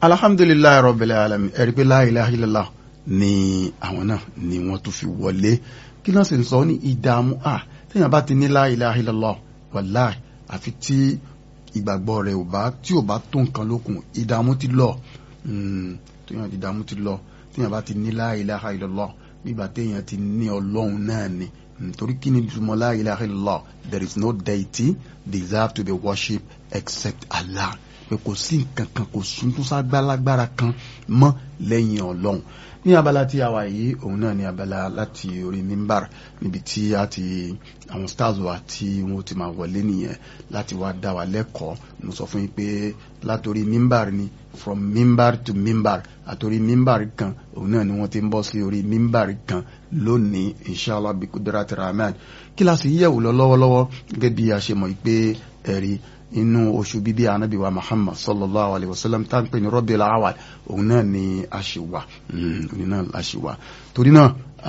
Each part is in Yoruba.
alhamdulilayi rabbil alamin ẹ̀rí pé la ilaha illallah ni àwọn náà ni wọ́n tún fi wọlé kí náà sì ń sọ ní ìdààmú à téèyàn bá ti ní la ilaha illallah wàláì àfi tí ìgbàgbọ́ rẹ̀ ò bá tí ò bá tó nǹkan lókun ìdààmú ti lọ téèyàn ti dààmú ti lọ téèyàn bá ti ní la ilaha illallah nígbà téèyàn ti ní ọlọ́run náà ni nítorí kí ni ìtumọ̀ la ilaha illallah there is no deity deserve to be worshipped except Allah pé kò sí nǹkan kan kò sún tó ságbálágbára kan mọ́ lẹ́yìn ọlọ́run ní abala tí a wà yìí òun náà ní abala láti orí mímbàr níbi tí a ti àwọn stars wa tí wọn ti máa wọlé nìyẹn láti wá dá wa lẹ́kọ̀ọ́ mo sọ fún yín pé látòrí mímbàr ni from mímbàr to mímbàr àtòrí mímbàr kan òun náà ni wọ́n ti ń bọ́ sí orí mímbàr kan lónìí inshallah bí kudrat rahman kíláàsì yẹ̀wò lọ lọ́wọ́lọ́wọ́ gẹ́gẹ́ bí a ṣe mọ̀ pé ẹ̀rí inú oṣù bíbí anabi wa muhammad sallallahu alayhi wa sallam tá n pè ní Rabiul Awwal òun náà ni a ṣe wà òun náà la ṣe wà torí náà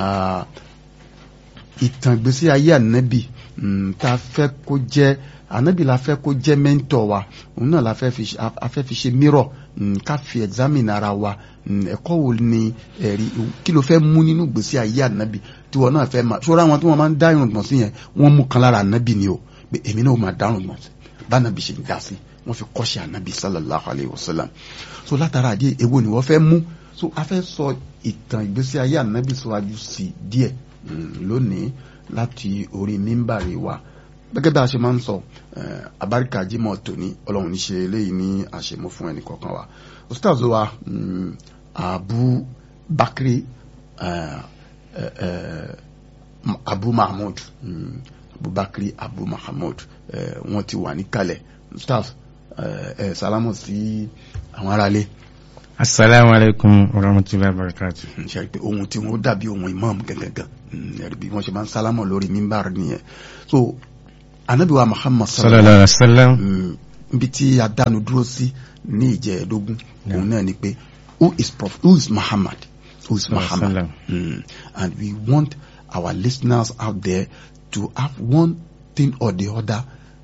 ìtàn ìgbésí ayé anabi tá a fẹ́ kó jẹ́ anabi la fẹ́ kó jẹ́ mẹ́ńtọ̀ wa òun náà la fẹ́ fi ṣe mírọ̀ ká fi examine ara wa ẹ̀kọ́ wo ni ẹ̀rí kí ló fẹ́ mú nínú ìgbésí ayé anabi tí wọn náà fẹ́ máa ṣọ́ra àwọn tí wọ́n máa ń dá irùngbọ̀n sí yẹn wọ́n mú kan lára anabi ni o pé èmi náà máa dá irùngbọ̀n sí bánabi ṣe ń dá sí wọn fi kọ́ṣẹ́ ànábì sallallahu alayhi wa sallam so látara àdé èwo ni wọ́n fẹ́ mú so a fẹ́ sọ ìtàn ìgbésí ayé ànábì síwájú sí díẹ̀ lónìí láti orí mímbàrí wa gẹ́gẹ́ bí a ṣe máa ń sọ abáríkà jimoh tòní ọlọ́run ní ṣe eléyìí ní àṣemọ́ fún ẹnì kọ̀ọ̀kan wa ustaz wa abu bakri abu mahmud abubakar abu mahamud wọn ti wà níkàlẹ̀ staff ẹ salamu sí àwọn aráalé. asalaamu alaykum wa rahmatulahi wa barakatu. ṣe pé ohun tí wọn dàbí ohun imam gangan ẹ̀rí bí wọ́n ṣe máa ń sálámọ̀ lórí mímbàr nìyẹn so anabiwa muhammad sallallahu alayhi wa sallam níbi tí a dánu dúró sí ní ìjẹ́ẹ̀dógún òun náà ni pé who is prophet who is muhammad who is muhammad mm. and we want our listeners out there to have one thing or the other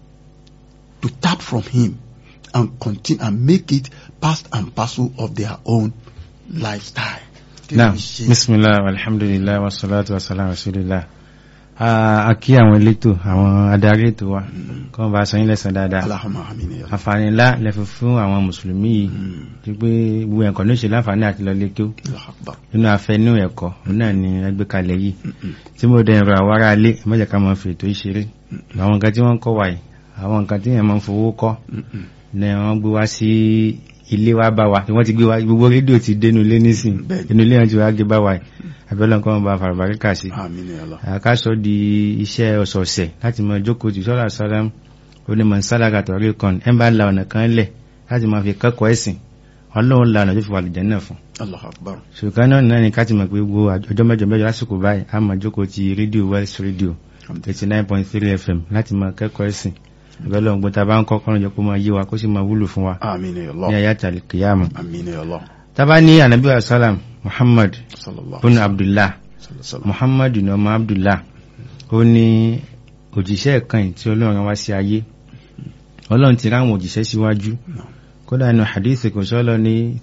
to tap from him and continue and make it part and parcel of their own lifestyle. Naam, bismillah, alhamdulillah, wa salatu wa salam rasulillah. A kí àwọn elétò, àwọn adarí ètò wa, kọ́ bá sọ yín lẹ́sàn dáadáa. Allahumma amin ya Rabbi. Àǹfààní ńlá lẹ́fẹ̀ fún àwọn Mùsùlùmí yìí, tí pé gbogbo ẹ̀kọ́ ló ṣe láǹfààní àti lọ lékè Allahu Akbar. nínú afẹ́nú ẹ̀kọ́, òun náà ni ẹgbẹ́ kalẹ̀ yìí. Tí mo dẹ̀ rọ àwọn ará ilé, ẹ má jẹ́ ká máa fi ètò ìṣeré. Àwọn nǹkan tí wọ́n ń kọ́ wa yìí, àwọn nǹkan tí èèyàn máa ń fowó kọ́, ni wọ́n gbé wá sí ilé wa bá wa tí wọ́n ti gbé wa gbogbo rédíò ti dénú ilé nísìn Bẹ́ẹ̀ni. inú ilé wọn ti wá gbé bá wa yìí abẹ́lẹ́ nǹkan wọn bá farabaríkà sí Amin ya Allah. àkásọ di iṣẹ́ ọ̀sọ̀ọ̀sẹ̀ láti mọ jókòó jù sọ́lá sálám onímọ̀ sálága tọ̀rí kan ẹ̀ ń bá la ọ̀nà kan lẹ̀ láti máa fi kẹ́kọ̀ọ́ ẹ̀sìn ọlọ́run la ọ̀nà tó fi wà lùjẹ́ náà fún Allahu Akbar. ṣùgbọ́n náà náà ni ká ti mọ̀ pé gbogbo ọjọ́ mẹ́jọ mẹ́jọ lásìkò báyìí a máa jókòó ti rédíò West Radio eighty nine point three FM láti máa kẹ́kọ̀ọ́ ẹ̀sìn ìbẹ́lẹ̀ ògbó ta bá ń kọ́ kọ́nà jẹ́ kó máa yé wa kó sì máa wúlò fún wa Amin ya ní Allah. ayé àtàlẹ̀ kìyàmù Amin ya Allah. tàbá ní ànábì wa sálàm muhammad Sallallahu bin alaihi abdullah wasallam. muhammad ní ọmọ abdullah ó ní òjíṣẹ́ kan tí ọlọ́run wá sí ayé ọlọ́run ti ráwọn òjíṣẹ́ síwájú No. kódà inú hadith kò sọ́lọ ní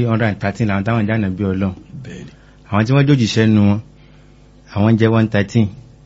313 làwọn táwọn jáde bí ọlọ́run Bẹ́ẹ̀ni. àwọn tí wọ́n jójíṣẹ́ nu wọn àwọn jẹ́ 113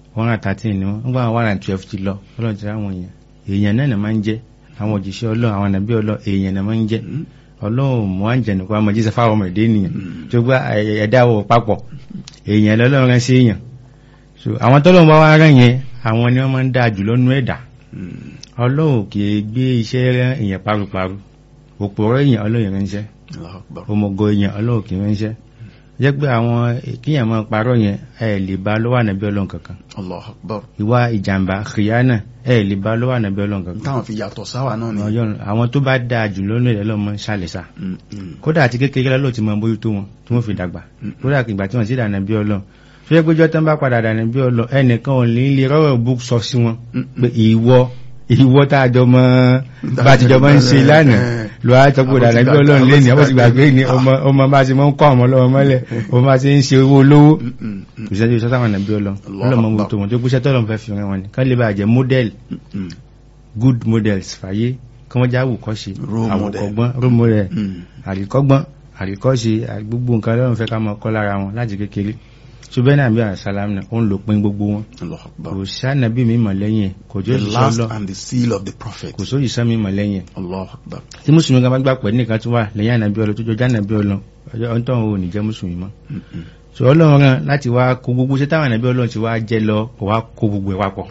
113 ni wọ́n ń gbà wọn 112 ti lọ ọlọ́run ti ráwọn èèyàn èèyàn náà nà máa ń jẹ́ àwọn òjíṣẹ́ ọlọ́run àwọn ànàbí ọlọ́run èèyàn náà máa ń jẹ́ Mm. ọlọ́run mọ́ àjẹ̀nù kó a mọ̀ jíṣẹ́ fáwọn ọmọ èdè ènìyàn tó gbá ẹ̀dá wọ̀ papọ̀ èèyàn lọ́lọ́run rán sí èèyàn so àwọn tọ́lọ́run bá wá rán yẹn àwọn ni wọ́n máa ń dáa jù lọ́nú ẹ̀dá Mm. ọlọ́run kì í gbé iṣẹ́ rán èèyàn paruparu òpòrọ̀ èèyàn ọlọ́run ránṣẹ́ Allahu Akbar. òmùgọ̀ èèyàn ọlọ́run kì í ránṣẹ́ jẹ́ pé àwọn kíyàn máa parọ́ yẹn ẹ lè bá lọ́wọ́ ànàbí ọlọ́run kankan Allahu Akbar. ìwà ìjàmbá kìyànà ẹ lè bá lọ́wọ́ ànàbí ọlọ́run kankan Táwọn fi yàtọ̀ sáwà náà ni. Ọlọ́run- àwọn tó bá dáa jù lọ́nú ẹ̀dá lọ́mọ ṣàlẹ̀ṣà Mm, mm. kódà àti kékeré lọ́lọ́ ti mọ bójú tó wọn tí wọ́n fi dàgbà Mm. kódà ìgbà tí wọ́n sì dànà bí ọlọ́ fẹ́ péjọ tán bá padà dànà bí ọlọ́ ẹnìkan ò ní lè rọ́rọ̀ bú sọ sí wọn Mm. pé ìwọ ìwọ tá a jọ mọ bá a ti jọ mọ ń ṣe lánàá lọ á tọpọ dànà bí ọlọ́run lé ní àwọn ti gbàgbé ní ọmọ ọmọ bá ti mọ ń kọ́ ọmọ lọ́wọ́ mọ́lẹ̀ ọmọ bá ti ń ṣe owó olówó Mm, mm, mm. kò sẹ́jú sọ́sàwọn nàbí ọlọ́ Allahu ọlọ́mọ Akbar. bó tó wọn tó kúṣẹ́ tọ́lọ́ fẹ́ fi ràn wọn ni kán lè bá jẹ́ model Mm, mm. good models fàyè kí wọ́n jáwù kọ́ ṣe Role àwọn model. ọgbọ́n role model Mm. àríkọ́gbọ́n àríkọ́ṣe gbogbo nǹkan lọ́run fẹ́ ká mọ kọ́ lára wọn láti kékeré ṣùgbọ́n náà bí àṣàlám náà ó ń lò pín gbogbo wọn Allahu Akbar. kò sánàbí mímọ̀ lẹ́yìn ẹ̀ kò jó the ìṣọ́ last lọ and the seal of the prophet kò sóyè sán mímọ̀ lẹ́yìn ẹ̀ Allahu Akbar. tí mùsùlùmí kan bá gbà pẹ̀ nìkan tó wà lẹ́yìn ànàbí ọlọ tó jọjá ànàbí ọlọ ọjọ́ ọ̀ntọ́ ò ní jẹ́ mùsùlùmí mọ́ Mm-mm. so ọlọ́run rán láti wá kó gbogbo ṣé táwọn ànàbí ọlọ́run ti wá jẹ́ lọ kó wá kó gbogbo ẹ̀ papọ̀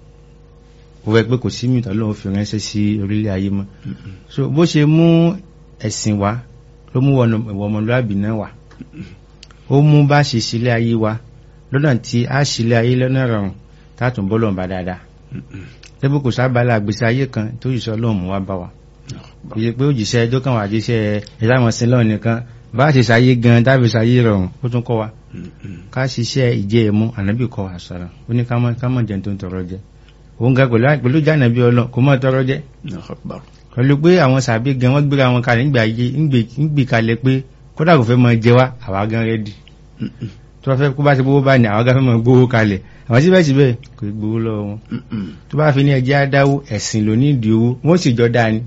ó fẹ́ pé kò sí mìtọ́ ọlọ́run fi ránṣẹ́ sí orílẹ̀ ayé mọ́ so bó ṣe mú ẹ̀sìn wá ló mú wọnà ìwọ ọmọlúwàbí náà wá ó mú bá ṣe sílé ayé wa lọ́nà tí a sílé ayé lọ́nà rọrùn tátùn bọ́lọ̀ bá dáadáa tẹ́bù kò sábàlá àgbèsè ayé kan tó yìí sọ ọlọ́run mú wá bá wa kò yẹ pé òjìṣẹ́ ẹjọ́ kan wà jíṣẹ́ ìdámọ̀ sí lọ́ọ̀ nìkan bá ṣe sáyé gan tábí sáyé rọrùn ó tún kọ́ wa Mm-mm. ká ṣiṣẹ́ ìjẹ́ ẹ̀mú ànábì kọ́ wa sọ̀rọ̀ ó ní ká mọ̀ ká mọ̀ jẹun tó ń tọrọ jẹ òun ga pẹ̀lú pẹ̀lú jànàbí ọlọ́run kò mọ̀ tọrọ jẹ Allahu Akbar. pẹ̀lú pé àwọn sàbí gan wọ́n gbéra wọn kalẹ̀ nígbà ayé ńgbè kalẹ̀ pé kódà kò fẹ́ mọ jẹ wá àwa gan rẹ́dì Mm-mm. tó bá fẹ́ kó bá ṣe gbówó bá ní àwa gan fẹ́ mọ gbówó kalẹ̀ àwọn síbẹ̀síbẹ̀ kò ì gbówó lọ́wọ́ wọn Mm-mm. tó bá fi ní ẹjẹ́ adáwó ẹ̀sìn ló ní ìdí owó wọ́n sì jọ dáa ni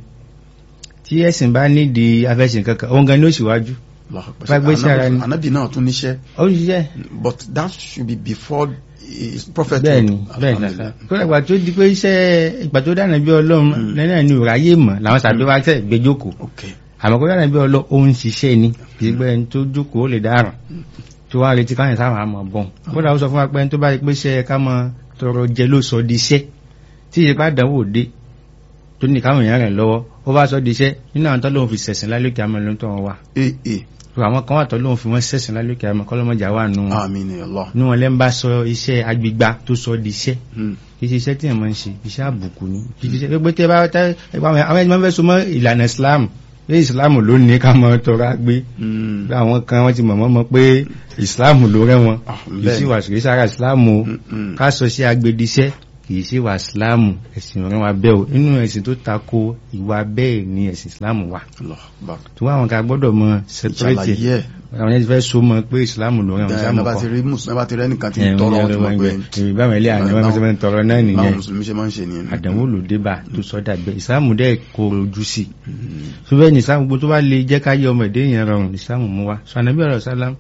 tí ẹ̀sìn bá nídìí afẹ́sìn kankan òun gan ní òṣìwájú Allahu Akbar. Bá gbé sí ara ni. Ànábì náà tún níṣẹ́ ó ń ṣiṣẹ́ but that should be before his prophet bẹ́ẹ̀ni bẹ́ẹ̀ni kó lẹ́gbà tó di pé iṣẹ́ ìgbà tó dáná bí ọlọ́run lẹ́nà ní òráyé mọ̀ làwọn sàbí wá tẹ̀ gbé jókòó okay àmọ́ kó dáná bí ọlọ́run ó ń ṣiṣẹ́ ni kì í gbẹ́ ẹni tó jókòó ó lè dáràn tó wá retí káyọ̀ sáwọn àmọ̀ bọ̀n kódà ó sọ fún wa pé ẹni tó bá rí pé iṣẹ́ ká mọ tọrọ jẹ ló sọ di iṣẹ́ tí ìyípa dánwò dé tó ní káwọn èèyàn rẹ̀ lọ́wọ́ ó bá sọ di iṣẹ́ nínú àwọn tó lóun fi sẹ̀sìn lálókè àmọ́ ló ń tọ́ wọn wá ee ee tó àwọn kan wà tó lóun fi wọ́n sẹ̀sìn lálókè àmọ́ kọ́lọ́mọjà wà nù wọn àmín ya Allah nù wọn lẹ́ ń bá sọ iṣẹ́ agbègbà tó sọ di iṣẹ́ Mm. kì í ṣe iṣẹ́ tí ẹ̀ máa ń ṣe iṣẹ́ àbùkù ni kì í ṣe pé tẹ́ bá tẹ́ àwọn ẹni máa ń fẹ́ so mọ́ ìlànà Islam pé Islam ló ní ká mọ tọrọ agbé Mm. bí àwọn kan wọ́n ti mọ̀ mọ́ pé Islam ló rẹ́ wọn Ah, kì í bẹ́ẹ̀ ṣe ni. wà kì í sára Islam o Mm-mm. ká sọ sí agbediṣẹ́ kì í ṣe wà Islam ẹ̀sìn ọ̀rẹ́ wa bẹ́ẹ̀ o inú ẹ̀sìn tó tako ìwà bẹ́ẹ̀ ni ẹ̀sìn Islam wà Allahu Akbar tí wọ́n àwọn kan gbọ́dọ̀ mọ separate ìṣàlàyé ẹ̀ àwọn ẹni fẹ́ so mọ́ pé Islam ló rẹ́ wọn Islam ẹ̀ bá kọ́ ti rí mùsùlùmí bá ti rí ẹnìkan tí ń tọrọ wọn ti mọ̀ pé ìbámu ilé àná wọn fi tọrọ náà báwọn nìyẹn mùsùlùmí ṣe máa ń ṣe nìyẹn àdánwò ló dé bá tó sọ́dà bẹ́ ìsáàmù dẹ́ kó rojú sí tó bẹ́ẹ̀ ní ìsáàmù gbogbo tó bá lè jẹ́ ká yẹ ọmọ èdè yẹn rọrùn ìsáàmù mú wa sọ ànábì ọ̀rọ̀ sálám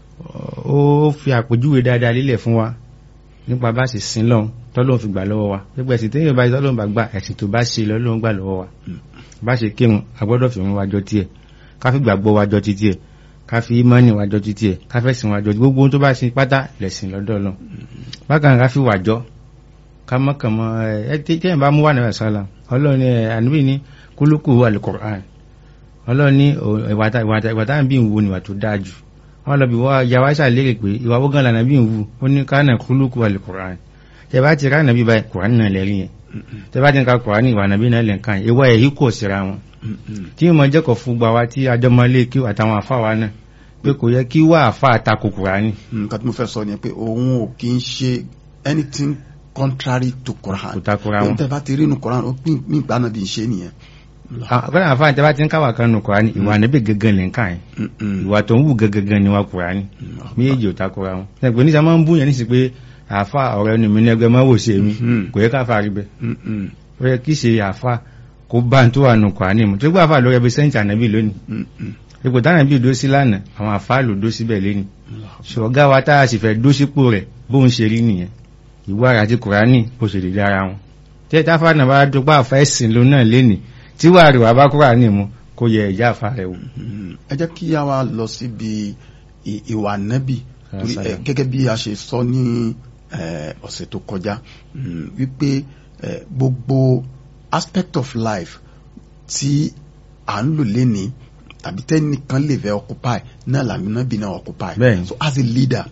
ó fi àpèjúwe dáadáa lílẹ̀ fún wa nípa bá sì sin lọ́hùn tọ́lọ́hùn fi gbà lọ́wọ́ wa gbogbo ẹ̀sìn téèyàn bá tọ́lọ́hùn bá gbà ẹ̀sìn tó bá ṣe lọ́lọ́hùn gbà lọ́wọ́ wa bá ṣe kírun agbọ́dọ̀ fi wọn wájọ tiẹ̀ ká fi gbàgbọ́ wájọ ti tiẹ̀ ká fi ìmánì wájọ ti tiẹ̀ ká fẹ́ sìn wájọ gbogbo ohun tó bá sin pátá lẹ̀sìn lọ́dọ̀ Ọlọ́run bákan ká fi wàjọ kàmọ́kàmọ́ ẹ tí tí ẹ̀ bá mú wà náà sọ́la ọlọ́run ní àníbì ní kúlùkù alukur'an ọlọ́run ní ìwà táwọn bí ń wo níwà tó dáa jù wọ́n lọ bí wọ́n ya wá ṣàlérè pé ìwà wọ́gán lànà bí ń wu ó ní kánà kúlùkù alukur'an tẹ bá ti ránà bí báyìí kur'an náà lẹ́rìn yẹn tẹ bá ti ń ka kur'an ìwà nàbí náà lẹ́ǹkan ìwà ẹ̀ yìí kò síra wọn tí mo jẹ́kọ̀ fún gbà wá tí adọ́mọlé kí àtàwọn àfa wa náà pé kò yẹ kí wà àfa àtakò kur'an nǹkan tí mo fẹ́ sọ ni pé òun ò kí ń ṣe anything contrary to Quran kò takora wọn. tẹ bá ti rí inú Quran ó pín mí ìgbà náà bí n ṣe nìyẹn. àkọ́nà àfa àti tẹ bá ti ń káwà kan nù kur'an ìwà nàbí gẹ́gẹ́ lẹ́ǹkan yẹn Mm-mm. ìwà tó ń wù gẹ́gẹ́gẹ́ ni wà kùránì méjì ò takora wọn ẹgbẹ́ níṣà máa ń bú yẹn níṣì pé àáfà ọ̀rẹ́ ni mi ní ẹgbẹ́ máa wò sí èmi Mhm. kò yẹ káfà rí bẹ́ Mm-mm. ó yẹ kí ṣe àáfà kó bá ń tó wà nù kùránì mu tó gbà àáfà lórí ẹbí sẹ́ǹtì ànábì lónìí Mm-mm. ipò táwọn ẹbí dó sí lánàá àwọn àáfà ló dó síbẹ̀ lẹ́ni ṣọ̀gá wa tá a sì fẹ́ dó sípò rẹ̀ bóun ṣe rí nìyẹn ìwà rẹ̀ àti kùránì ó ṣe dédé ara wọn tí ẹ̀ta fà náà bá dúpọ̀ àfà ẹ̀sìn ló náà lẹ́ni tí wàá rí wà bá kùránì mu kó yẹ ẹ̀já àfà rẹ̀ wò. Mm. ẹ jẹ́ kí a wá lọ síbi ì- ìwà nẹ́bì torí ẹ, Assalamu. gẹ́gẹ́ bí a ṣe sọ ní ẹ, ọ̀sẹ̀ tó kọjá mm, wípé ẹ, gbogbo aspect of life tí à ń lò léni tàbí tẹ́nìkan lè fẹ́ occupy náà làmì nẹ́bì náà occupy Bẹ́ẹ̀ni. so as a leader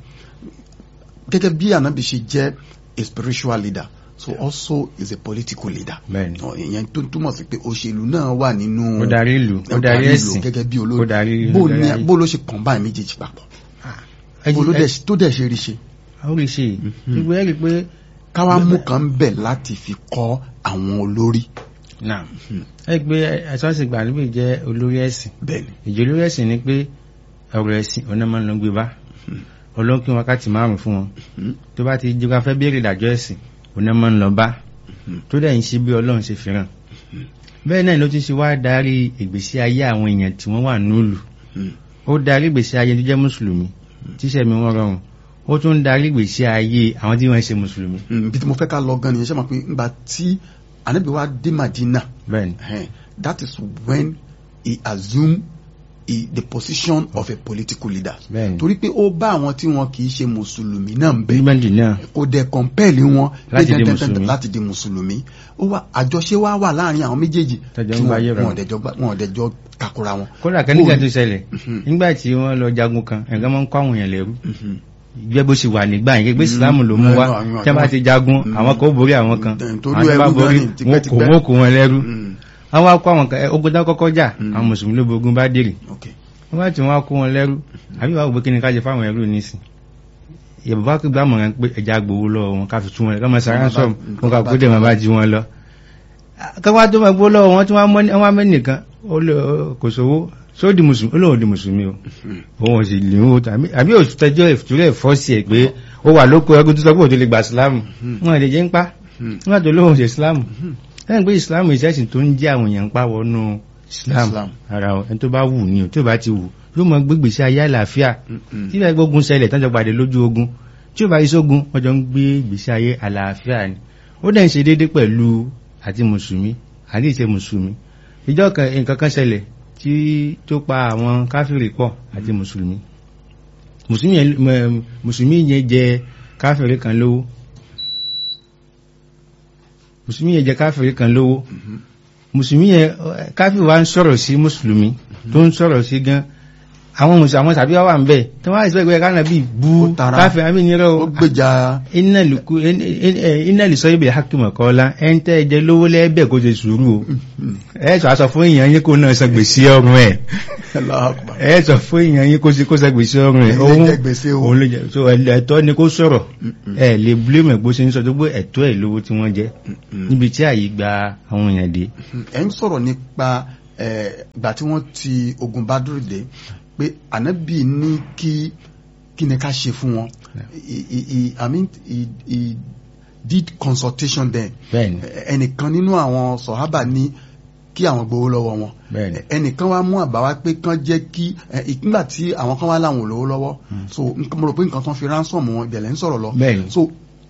gẹ́gẹ́ bí ànábì ṣe jẹ́ a spiritual leader so also is a political leader Bẹ́ẹ̀ni. Ọ, ìyẹn tó túmọ̀ sí pé òṣèlú náà wà nínú ó darí ìlú ó darí ẹ̀sìn gẹ́gẹ́ bí ó olórí darí bó ó darí ní ayé. bó ló ṣe combine méjèèjì papọ̀ bó ló dẹ̀ tó dẹ̀ ṣe rí ṣe ó rí ṣe gbogbo ẹ̀ rí pé káwá mú kan ń bẹ̀ láti fi kọ́ àwọn olórí náà ẹ gbé ẹ̀sọ́sìn gbà níbi jẹ́ olórí ẹ̀sìn bẹ́ẹ̀ni ìjọ olórí ẹ̀sìn ni pé ọ̀rọ̀ ẹ̀sìn ọ̀nà máa ń lọ gbé bá olóńkí wákàtí márùn fún wọn tó bá ti jíga fẹ́ béèrè ìdájọ́ ẹ̀sìn ọ̀nà máa ń lọ bá tó dẹ̀ ń ṣe bí ọlọ́run ṣe fìràn bẹ́ẹ̀ náà ló ti ṣe wá darí ìgbésí ayé àwọn èèyàn tí wọ́n wà nílùú Mm. ó darí ìgbésí ayé tó jẹ́ mùsùlùmí tíṣẹ́ mi wọ́n rọrùn ó tún darí ìgbésí ayé àwọn tí wọ́n ṣe mùsùlùmí Mm, bí tí mo fẹ́ ká lọ gan nìyẹn ṣe mọ̀ pé nígbà tí anabi wa dé Madina bẹ́ẹ̀ ni eh, that is when he assumed he, the position of a political leader bẹ́ẹ̀ ni torí pé ó bá àwọn tí wọn kì í ṣe mùsùlùmí náà ń bẹ bíbẹ́ndì náà kò dẹ̀ kọ̀ǹpẹ́ẹ̀lì wọn Láti pé di dandan- mùsùlùmí. láti di mùsùlùmí ó wà àjọṣe wa wà láàrin àwọn méjèèjì Tọ́jọ́ ń tí bá yé wọn rọrùn. wọn ò dẹjọ́ gbá- wọn ò dẹjọ́ takora wọn. kódà kan nígbà tó ṣẹlẹ̀ Mhm. nígbà tí wọ́n lọ jagun kan ẹ̀gán máa ń kó àwọn èèyàn lẹ́rú Mhm. gbẹ́ bó ṣe wà nígbà yẹn gbé ìsìlámù ló mú Mm, wá àwọn- tí wọ́n bá ti jagun Mm. àwọn kan ó borí àwọn kan Mm, torí àwọn tó bá ẹrú borí gan ni, wọn kò tipẹ́tipẹ́. wọ́n kò wọn lẹ́rú Mm. wọ́n wá kó àwọn kan ẹ, ogun tá kọ́kọ́ jà Mm. àwọn mùsùlùmí ló bogun bá dèrè ok wọ́n bá tí wọ́n á kó wọn lẹ́rú àbí wàá gbé kí ni ká ṣe fáwọn ẹrú nísìn ìyàbọ̀ kí gbàmọ̀ràn pé ẹja gbowó lọ́wọ́ wọn ká fi tún wọn lẹ́kọ́ mọ̀ sára sọ wọn ká kó dé wọn bá jí wọn lọ. káwá tó máa gbó lọ́wọ́ wọn tí wọ́n wá mẹ́ nìkan ó lè kò sówó só di mùsùlùmí ó lóun di mùsùlùmí o òun ò sì lè ń wò tàbí àbí òtútẹ́jọ́ ìfúrẹ́ ìfọ́sí ẹ̀ pé ó wà lóko ẹgbẹ́ tó sọ pé òtún lè gba ìsìlámù wọn lè jẹ́ ń pa wọn tó lóun ṣe ìsìlámù lẹ́yìn pé ìsìlámù ìṣẹ́sìn tó ń jẹ́ àwọn èèyàn ń pa wọnú ìsìlámù Islam. ara ọ̀ ẹni tó bá wù ní o tí ò bá ti wù yóò mọ gbégbèsè ayé àlàáfíà Mm-mm. tí ìbá gbógun ṣẹlẹ̀ tán jọ pàdé lójú ogun tí ò bá yí sógun wọ́n jọ ń gbé ìgbésí ayé àlàáfíà ni ó dẹ̀ ń ṣe déédé pẹ̀lú àti mùsùlùmí àti ìṣe mùsùlùmí ìjọ kan nǹkan kan ṣẹlẹ̀ tí tó pa àwọn káfíìrì pọ̀ àti mùsùlùmí mùsùlùmí yẹn mẹ- mùsùlùmí yẹn jẹ káfíìrì kan lówó mùsùlùmí yẹn jẹ káfíìrì kan lówó mùsùlùmí yẹn ẹ, káfíìrì wa ń sọ̀rọ̀ sí mùsùlùmí tó ń sọ̀rọ̀ sí gan àwọn mùsùlùmí àwọn tàbí wà ń bẹ̀ tí wọ́n á ìsìnkú ẹ̀ka náà bí bú Ó tara. káfíìrì àbí nírọ̀ ó gbèjà iná lùkú iná lè sọ ibi hakimọ̀ kọ́lá ẹn tẹ́ ẹjẹ́ lówó lẹ́ẹ̀bẹ̀ kó ṣe sùúrù o ẹ sọ aṣọ fún èèyàn yín kó náà san gbèsè ọrùn ẹ̀ Allahu Akbar. ẹ sọ fún èèyàn yín kó ṣe kó san gbèsè ọrùn ẹ̀ Ẹ̀yin lè jẹ gbèsè o. òun lè jẹ so ẹ̀tọ́ ni kó sọ̀rọ̀ Mm-mm. ẹ lè blame ẹ̀ bó ṣe ń sọ tó gbé ẹ̀tọ́ ẹ̀ lówó tí wọ́n jẹ́ Mm-mm. níbi tí àyè gba àwọn èèyàn dé ẹ ń sọ̀rọ̀ nípa ẹ̀, ìgbà tí wọ́n ti ogun Badru dé pé ànábì ní kí kí ni ká ṣe fún wọn He- he- he- I mean he, he did consultation then bẹ́ẹ̀ni ẹnìkan nínú àwọn sọ̀hábà ní kí àwọn gbowó lọ́wọ́ wọn bẹ́ẹ̀ni ẹnìkan wá mú àbá wá pé kán jẹ́ kí ẹ, ìgbà tí àwọn kan wá láwọn ò lówó lọ́wọ́ so nǹkan- mo rò pé nǹkan kan fi ransom wọn ìbẹ̀lẹ̀ ń sọ̀rọ̀ lọ bẹ́ẹ̀ni so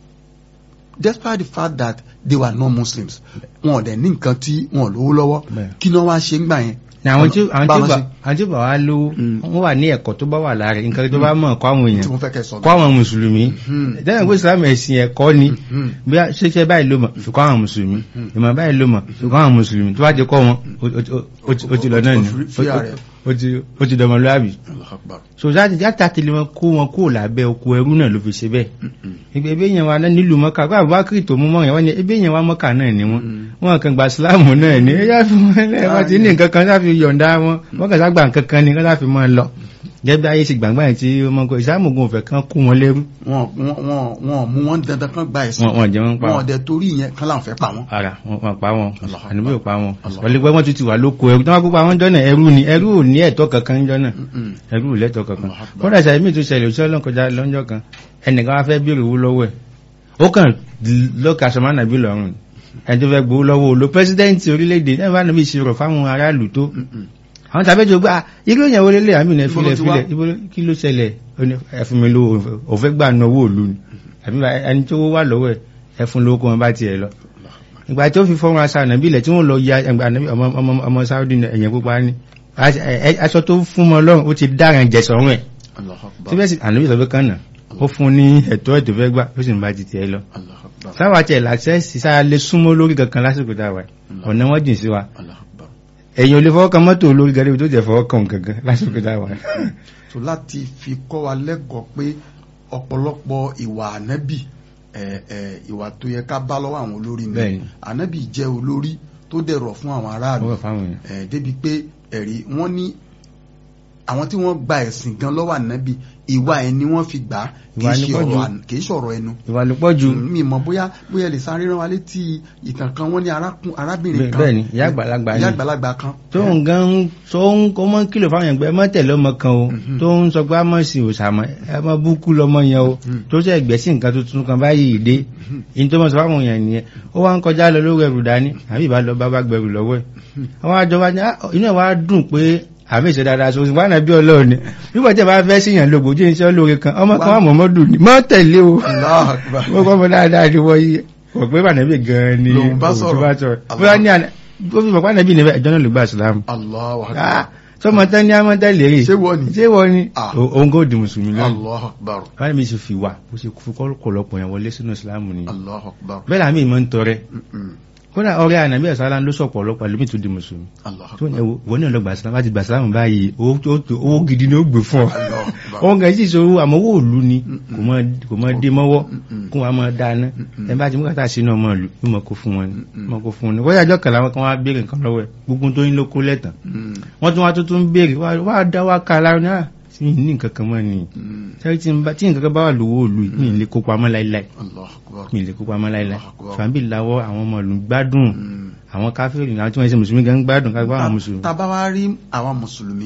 despite the fact that they were non-muslims wọn ò dẹ̀ ní nǹkan tí wọn ò lówó lọ́wọ́ Bẹ́ẹ̀. kí ni wọ́n wá ṣe ń gbà yẹn. ní àwọn tí àwọn tí Báwọn bá ṣe- àwọn tí bá wá lówó Mm. wọ́n wà ní ẹ̀kọ́ tó bá wà lára rẹ̀, nǹkan tó bá mọ̀ kọ́ àwọn tí èèyàn mo fẹ́ kẹ́ sọ. kọ́ àwọn mùsùlùmí Mhm. ìdáhùn pé islam ẹ̀sìn ẹ̀kọ́ ni Mhm. bí a ṣe ṣe báyìí ló mọ̀ fi kọ́ àwọn mùsùlùmí ìmọ̀ báyìí ló mọ̀ fi kọ́ àwọn mùsùlùmí tó bá ti kọ́ wọn ó- ó- ó ti- ó ti lọ náà ni Ó ti- ó ti- ó ti- ó ti- ó ti dọmọlúwàbí Allahu Akbar. so láti játa tẹ̀lé wọn kó wọn kó lábẹ́ oko ẹrú náà ló fi ṣe bẹ́ẹ̀ Mhm. ìgbà ebe yẹn wa nílùú mọ́kà kó àbúbákiri tó mú mọ́ yẹn wọ́n ní ebe yẹn wa mọ́kà náà ni wọ́n Mm. wọ́n kàn gba síláàmù náà ni ẹ yá fi wọ́n lẹ́ wọ́n ti ní nǹkan kan láfi yọ̀ǹda wọn wọ́n kàn ságbà nǹkan kan ni kán láfi mọ́ ẹ lọ gẹ́gẹ́ ayé ti gbàgbà yẹn tí wọ́n kọ ìsáàmù ogun òfẹ́ kan kú wọn lẹ́rú wọn wọn wọn wọn mú wọn dandan kan gba ẹ̀sìn wọn wọn jẹ́ wọn pa wọn wọn dẹ̀ torí ìyẹn kan láwọn fẹ́ pa wọn. ara wọn wọn pa wọn Allah àníbí ò pa wọn Allah. ọ̀lẹ́gbẹ́ wọn tún ti wà lóko ẹrú tí wọ́n kópa wọn jọ́nà ẹrú ni ẹrú ò ní ẹ̀tọ́ kankan jọ́nà Mhm. ẹrú ò lẹ́tọ̀ kankan Allah Akbar. kódà sàmì tó ṣẹlẹ̀ òṣìṣẹ́ ọlọ́kọjá lọ́jọ́ kan ẹnìkan wá fẹ́ béèrè owó lọ́wọ́ ẹ̀ ó kàn lọ́ka sọmánà bí lọ́rùn ni. ẹni tó fẹ́ gbowó lọ́wọ́ olo pẹ́sidẹ́ǹtì orílẹ̀-èdè náà bá níbi ìṣirò fáwọn aráàlú tó Mhm. àwọn tàbí tó gbá irú ìyàwó lélẹ̀ àmì ìnà Ibo ló filẹ̀ ti wá? filẹ̀ ibo ló- kí ló ṣẹlẹ̀ Ó ní, ẹ fún mi lówó òfẹ́ gbà ná owó òlu ni àbí bá- ẹni tó wà lọ́wọ́ ẹ̀ ẹ fún lówó kó wọn bá tiẹ̀ lọ ìgbà tó fi fọ́nrán aṣọ ànàbí ilẹ̀ tí wọ́n lọ ya ẹgbà ànàbí ọmọ ọmọ ọmọ Saudi ní ẹ̀yẹ pupa ní Aṣ- ẹ- ẹ- aṣọ tó fún mọ lọ́rùn ó ti dáràn jẹ sọ́rùn ẹ̀ Allahu Akbar. síbẹ̀ sí ànàbí sọ pé kàn náà ó fún ní ẹ̀tọ́ ètò fẹ́ gbà ó sì ń bá ti tiẹ̀ lọ Allahu Akbar. sáwà tiẹ̀ làṣẹ́sì sáà lè súnmọ́ lórí kankan lásìkò táwa ọ̀nà wọn jìn sí wa Allahu Akbar. ẹ̀yìn ò lè fọwọ́ kan mọ́tò olórí gẹ́gẹ́ tó jẹ́ fọwọ́ kan kankan lásìkò táwa so láti fi kọ́ wa lẹ́kọ̀ọ́ pé ọ̀pọ̀lọpọ̀ ìwà ànábì ẹ̀, ẹ̀, ìwà tó yẹ ká bá lọ́wọ́ àwọn olórí ni Bẹ́ẹ̀ni. ànábì jẹ́ olórí tó dẹ̀rọ̀ fún àwọn aráàlú ọwọ́ fáwọn èèyàn ẹ̀, débi pé ẹ̀rí wọ́n ní àwọn tí wọ́n gba ẹ̀sìn gan lọ́wọ́ ànábì ìwà ẹ̀ ni wọ́n fi gbà á kì í Ìwà ni ṣe pọ̀ jù. ọ̀rọ̀ àn- kì í ṣọ̀rọ̀ ẹnu ìwà ló pọ̀ jù mi mọ̀ bóyá bóyá lè sáré rán wa létí ìtàn kan wọ́n ní arákùn- arábìnrin Bẹ́ẹ̀- kan bẹ́ẹ̀ ni, ìyá àgbàlagbà ìyá ni. àgbàlagbà kan tó ń gan tó ń kó mọ́ kìlọ̀ fáwọn ẹgbẹ́ mọ́ tẹ̀lé ọmọ kan o Mhm. tó ń sọ pé a mọ̀ sí òsàmọ́ ẹ mọ́ búkú lọmọ yẹn o Mhm. tó ṣe ẹgbẹ́ sí nǹkan tuntun kan báyìí dé in tó mọ̀ sọ fáwọn èèyàn nìyẹn ó wá ń kọjá lọ lórí ẹrù dání àbí ìbá lọ bá bá gbẹrù lọ́wọ́ ẹ̀ àwọn àjọba ní "Ah, inú ẹ̀ wá dùn pé àmì ìṣe dáadáa so wà náà bí ọlọ́run ni nígbà tí ẹ bá fẹ́ síyàn lógo jí iṣẹ́ olóore kan ọmọ kan wà mọ̀mọ́dù ni mọ́ tẹ̀lé o Allahu Akbar. wọ́n kọ́ mọ́ dáadáa ni wọ́n yí wọ́n pé bànẹ́bì gan-an ni Lòun bá òun tó sọ̀rọ̀. bá sọ̀rọ̀ Allah. bóyá ní àná ó fi mọ̀ pànẹ́bì níbẹ̀ ẹjọ́ náà ló gbà sílámù Allahu Akbar. Ah, sọmọ tán ní amọ́tẹ́lẹ̀ rè Ṣé wọ́n ni? ṣé wọ́n ni Ah. O- òun kò di mùsùlùmí lọ́nà Allahu Akbar. báyìí mi sì fi wà ó sì fi kọ́lọ́pọ̀ yẹn wọlé sínú ìsìlámù ni Allahu Akbar. bẹ́ẹ̀ làmì ìmọ̀ ń tọrẹ Mm-mm. kódà ọrẹ ànàbí ẹ̀sán ló sọ̀pọ̀ ọlọ́pàá lómi tó di mùsùlùmí Allahu tó ní Akbar. ẹwọ wọ́n ní ọlọ́gbà ìsìlámù láti gbà ìsìlámù báyìí owó tó- tó- owó gidi ni ó gbé fún ọ Allahu Akbar. òun kàn sí ìṣòro àmọ́ owó òlu ni Mm-mm. kò mọ- kò mọ dé mọ́wọ́ Mm-mm. kó wa mọ dáná Mm-mm. ẹ bá ti mú kàtà sínú ọmọ ìlú yóò mọ kó fún wọn ni Mm-mm. mọ kó fún wọn ni wọ́n yàjọ́ kàlà wọn kan wá béèrè nǹkan lọ́wọ́ ẹ̀ gbogbo tó ń ló kó lẹ́tàn Mm. wọ́n tún wá tó tún béèrè wá wá dá wá ká lára náà sí ní nǹkan kan mọ́ ni Mm. sẹ́rí tí n bá- tí nǹkan kan bá wà lówó òlu yìí, mi ì lè kó pamọ́ láíláí Allahu Akbar. mi ì lè kó pamọ́ láíláí Allahu Akbar. fàbí làwọ́ àwọn ọmọ ìlú gbádùn Mm. àwọn káfíìrì àwọn tí wọ́n ṣe mùsùlùmí gan gbádùn ká gbá àwọn mùsùlùmí. tá bá wá rí àwọn mùsùlùmí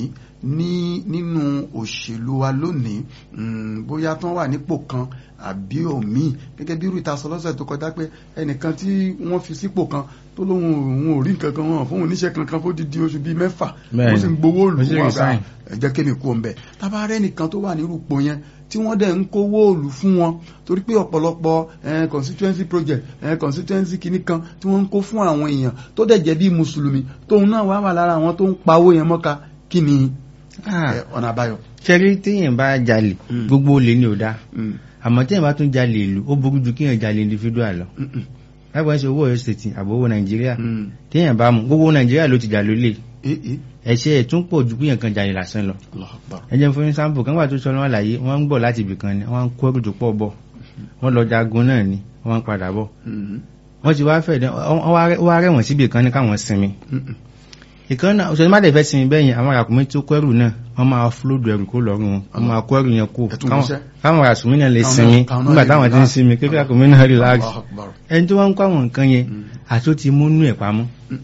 ní nínú òṣèlú wa lónìí mm, bóyá tán wà nípò kan àbí òmíì gẹ́gẹ́ bí irú ìtasọ lọ́sẹ̀ tó kọjá pé ẹnìkan tí wọ́n fi sípò kan tó lóhun òun ò rí nǹkan kan wọn fún oníṣẹ́ kankan fó dídí oṣù bíi mẹ́fà Bẹ́ẹ̀ni. wọ́n sì ń gbowó òlù Ó sì wọn resign. ẹ jẹ́ kémi kú ọ̀nbẹ tábà rẹ́ nìkan tó wà nírú ipò yẹn tí wọ́n dẹ̀ ń kówó òlù fún wọn torí pé ọ̀pọ̀lọpọ̀ eh, constituency project eh, constituency kìíní kan tí wọ́n ń kó fún àwọn èèyàn tó dẹ̀ jẹ́ bí mùsùlùmí tóun náà wà wà lára àwọn tó ń pawó yẹn mọ́ka kí ni Ah, eh, ọ̀nà àbáyọ. ṣẹ́rí téèyàn bá jalè Mm. gbogbo olè ní ò dá Mm, àmọ́ téèyàn bá tún jalè ìlú ó burú ju kéèyàn jalè individual lọ mm, mm, lágbàá ń ṣe owó ọ̀yọ́ state àbò owó nàìjíríà mm. téèyàn bá mú gbogbo nàìjíríà ló ti jà lólè Eh, eh, ẹ̀ṣẹ̀ ẹ̀ tún pọ̀ ju kéèyàn kan jalè lásán lọ Allahu Akbar. ẹ jẹ́ fún sáǹpù kan wà tó sọ lọ́wọ́ àlàyé wọ́n ń bọ̀ láti ibì kan ni wọ́n ń kó ẹrù tó pọ̀ bọ̀ wọ́n lọ jagun náà ni wọ́n ń padà bọ̀ Mm, wọ́n ti wá fẹ̀ dẹ́ wọ́n wá rẹ́- wá rẹ̀wọ̀n síbi kan ní káwọn sinmi mm, mm. ìkan náà òṣèlú má dẹ̀ fẹ́ sinmi bẹ́yìn àwọn arákùnrin tó kó ẹrù náà wọ́n máa fúlódù ẹrù kó lọ́rùn wọn wọ́n máa kó ẹrù yẹn kó Ẹ̀tún káwọn- wíṣẹ́. káwọn arákùnrin náà lè Káwọn sinmi náà- káwọn náà nígbà lè táwọn ti ń relax. sinmi kékeré arákùnrin náà relax Allahu Akbar. ẹni tó wá ń kó àwọn nǹkan yẹn Mm. àti ó ti múnú ẹ̀ pamọ́ Mm,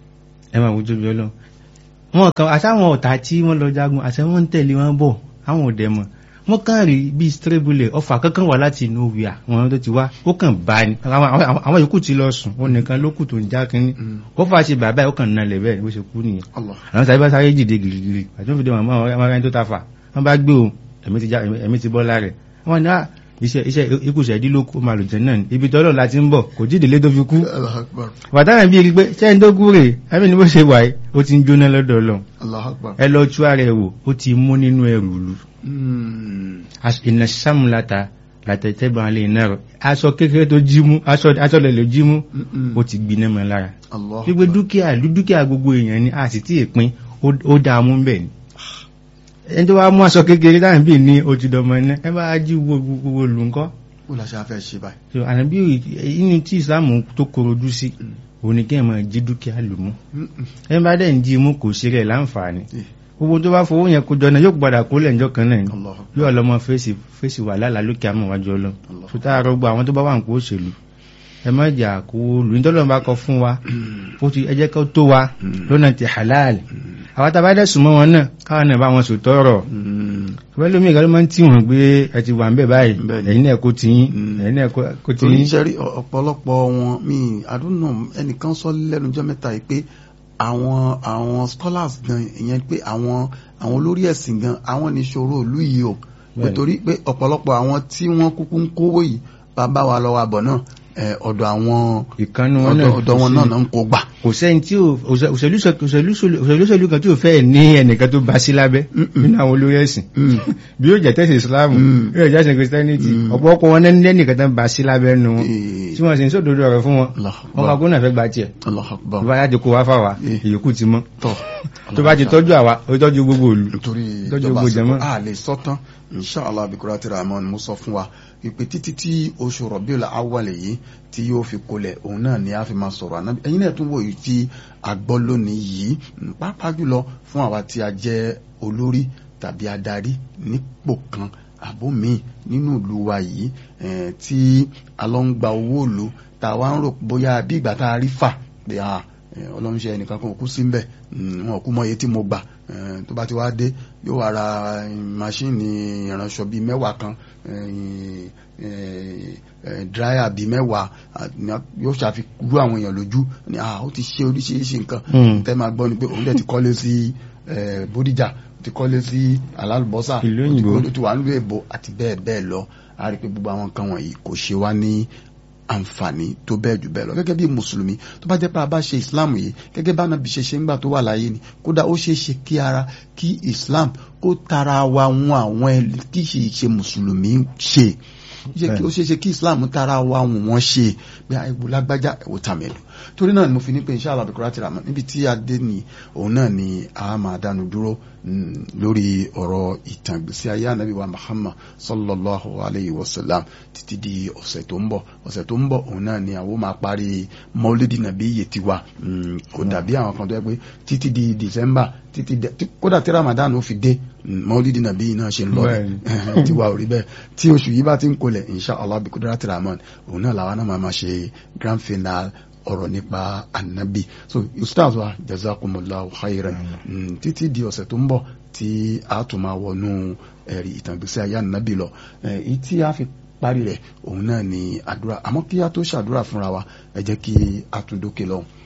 ẹ máa wojú bí ọlọ́run wọn kan àtàwọn ọ̀tá tí wọ́n lọ jagun àti wọ́n ń tẹ̀lé wọn bọ̀ àwọn òdẹ mọ̀ wọ́n kàn rí bí strébùlẹ̀ ọfà kankan wà láti inú wíà wọn tó ti wá ó kàn bá ní àwọn- àwọn àwọn yòókù ti lọ sùn ó nìkan ló kù tó ń já kínní mm. ó fà ṣe bàbá ẹ̀ ó kàn nalẹ̀ bẹ́ẹ̀ bó ṣe kú nìyẹn Allah. àwọn sáré bá sáré jìde gìrìgìrì àti wọ́n fi dé wọn mọ́ àwọn ẹni tó ta fà wọ́n bá gbé o ẹ̀mí ti já ẹ̀mí ti bọ́ lára ẹ̀ wọ́n ní à iṣẹ́ iṣẹ́ ikú ṣẹ̀dí ló kó máa lò jẹ́ náà ni ibi tọ́lọ̀ láti ń bọ̀ kò jíde lé tó fi kú Allahu Akbar. wàtánà bí i rí pé sẹ́yìn tó kú rè ẹ̀mí ni bó ṣe wà yìí ó ti ń jóná lọ́dọ̀ ọlọ́run Allahu Akbar. ẹ lọ tú ara ẹ wò ó ti mú nínú ẹrù lu Mm, iná sàmúlàtà látẹ̀tẹ̀bọ̀ alẹ́ iná rẹ̀ aṣọ kékeré tó jí mú aṣọ aṣọ lẹ̀ ló jí mú mm, mm. ó ti gbiná mọ́ lára Allahu wípé Akbar. dúkìá ìlú dúkìá gbogbo èèyàn ni a sì tí ì pín ó- ó dáa mú bẹ́ẹ̀ ni ẹni tó wá mú aṣọ kékeré láàrín bíi ní ojú dọmọ iná ẹ bá jí gbogbo gbogbo lù ńkọ́ Bó la ṣe á fẹ́ ṣe báyìí? so ànábí inú tí ìsìlámù tó korojú sí òun ni kí ẹ máa jí dúkìá lù mú Mm, mm. ẹ bá dẹ̀ ń jí mú kò ṣe rẹ̀ láǹfààní Eh, gbogbo tó bá fowó yẹn kó jọ náà yóò padà kó lẹ́njọ́ kan náà ni Allahu Akbar. yóò lọ́mọ fèsì fèsì wà lálàá lókè àmọ́ wájú ọlọ́run Allah. tó tá a rọgbọ àwọn tó bá wà ń kó òṣèlú ẹ má jà kó lù nítorí wọn bá kọ fún wa ó ti ẹ jẹ́ kó tó wa lọ́nà ti halal àwọn tá a bá dẹ̀ sùn mọ́ wọn náà káwọn náà bá wọn sò tọrọ Mm, ọ̀pẹ́ lómi ìgbà ló máa ń tì wọ́n gbé ẹ ti wà ń bẹ̀ báyìí Bẹ́ẹ̀ni. ẹ̀yin náà kó ti yín Mm. ẹ̀yin náà kó ti torí yín iṣẹ́ rí ọ̀pọ̀lọpọ̀ wọn mi àdúnnà ẹnìkan sọ lẹ́nu jọ́ mẹ́ta yìí pé àwọn àwọn scholars gan ìyẹn pé àwọn àwọn olórí ẹ̀sìn gan àwọn níṣòro ìlú yìí o Bẹ́ẹ̀ni. nítorí pé ọ̀pọ̀lọpọ̀ àwọn tí wọ́n kúkú ń kówó yìí bàbá wa lọ́wọ́ àbọ̀ náà ẹ̀, ọ̀dọ̀ àwọn ìkànnì wọn náà ọ̀dọ̀ ọ̀dọ̀ wọn náà náà ń kó gbà. kò sẹ́ni tí ò òṣè- òṣèlú sọ- òṣèlú sọ- òṣèlú sọ̀lú kan tí ò fẹ́ ní ẹnìkan tó bá sí lábẹ́ Mm-mm. nínú àwọn olórí ẹ̀sìn Mm, bí yóò jẹ́ tẹ́sí ìsìláàmù Mm. yóò jẹ́ tẹ́sí christianity Mm. ọ̀pọ̀lọpọ̀ wọn ní ẹnìkan tó bá sí lábẹ́ nu wọn eh, tí wọ́n sì ń sódodo ọ̀rọ̀ fún wọn Allahu wọn Akbar. kà gómìnà fẹ́ gba tiẹ̀ Allahu Akbar. tó bá yá ti kó wá fáwa Eh. ìyókù ti mọ́ tọ́ tó bá ti tọ́jú àwa ó tọ́jú gbogbo òlu nítorí Tọ́jú ìjọba gbogbo àsìkò jẹmọ́. a lè sọ́tán inṣàlá abikura ti rahman mo sọ fún wa ìpè títí tí oṣù rọ̀bíọ̀lá awàlẹ̀ yìí tí yóò fi kolẹ̀ òun náà ni a fi máa sọ̀rọ̀ àná ẹ̀yin náà tún wò yìí tí a gbọ́ lónìí yìí mm, pàápàá jùlọ fún àwa tí a jẹ́ olórí tàbí adarí nípò kan àbó míì nínú ìlú wa yìí tí a lọ ń gba owó ìlú tá a wá ń rò bóyá bí ìgbà tá a rí fà pé ọlọ́run ṣe ẹnìkan kan kú sí ń bẹ̀ wọn kú mọ iye tí mo gbà tó bá ti wá dé yóò wá ra máṣíìnì ìránṣọ bíi mẹ́wàá kan dráyà bíi mẹ́wàá yóò ṣàfikún àwọn èèyàn lójú ni ó ti ṣe oríṣiríṣi nǹkan tẹ́ máa gbọ́ ni pé òun dẹ̀ ti kọ́lé sí Bódìjà ti kọ́lé sí alálùbọ́sà ìlú òyìnbó ti wà nílùú èbó àti bẹ́ẹ̀ bẹ́ẹ̀ lọ a rí i pé gbogbo àwọn nǹkan wọ̀nyí kò ṣe wá ní àǹfààní tó bẹ́ẹ̀ jù bẹ́ẹ̀ lọ gẹ́gẹ́ bí mùsùlùmí tó bá jẹ́ pé a bá ṣe islam yìí gẹ́gẹ́ bá nàbí ṣe ṣe ńgbà tó wà láyé ni kódà ó ṣeé ṣe kí ara kí islam kó tara wa wọn àwọn kí ṣe ṣe mùsùlùmí ṣe ó ṣeé ṣe kí islam tara wa wọn ṣe bí ẹwù lágbájá ẹwù tàmẹlú torí náà ni mo fi ní pé inshallah bíkúrá ti rà mọ́ níbi tí a dé ni òun náà ni a máa dánu dúró lórí ọ̀rọ̀ ìtàn ìgbésí ayé ànábì wa Muhammad sallallahu alayhi wa sallam títí di ọ̀sẹ̀ tó ń bọ̀ ọ̀sẹ̀ tó ń bọ̀ òun náà ni àwọn máa parí maulidi nàbí iye tiwa kò dàbí àwọn kan tó yẹ pé títí di December títí kódà tí Ramadan ó fi dé maulidi nàbí náà ṣe ń lọ tiwa ò rí bẹ́ẹ̀ tí oṣù yìí bá ti ń kolẹ̀ inshallah bí kudrati rahman òun náà làwọn náà máa ṣe grand final ọ̀rọ̀ nípa anabi so ustaz wa jazakumullahu khairan títí di ọ̀sẹ̀ tó ń bọ̀ tí a tún máa wọnú ẹ̀rí ìtàgbésí ayé anabi lọ èyí tí a fi parí rẹ̀ òun náà ni àdúrà àmọ́ kí a tó ṣàdúrà fúnra wa ẹ jẹ́ kí a tún dókè lọ́hùn.